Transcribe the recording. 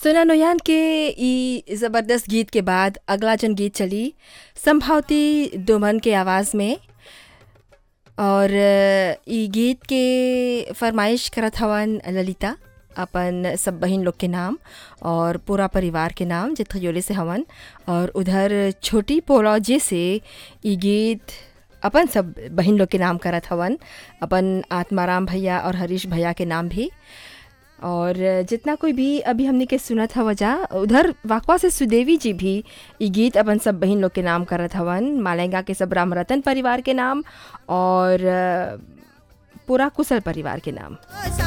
सुना नोयान के ई ज़बरदस्त गीत के बाद अगला जन गीत चली संभावती दुमन के आवाज़ में और ई गीत के फरमाइश करत हवन ललिता अपन सब बहन लोग के नाम और पूरा परिवार के नाम जे थयोले से हवन और उधर छोटी पोलॉजे से ई गीत अपन सब बहन लोग के नाम करत हवन अपन आत्माराम भैया और हरीश भैया के नाम भी और जितना कोई भी अभी हमने के सुनत हव जा उधर वाकवा से सुदेवी जी भी ई गीत अपन सब बहन लोग के नाम करत हवन मालेंगा के सब राम रतन परिवार के नाम और पूरा कुशल परिवार के नाम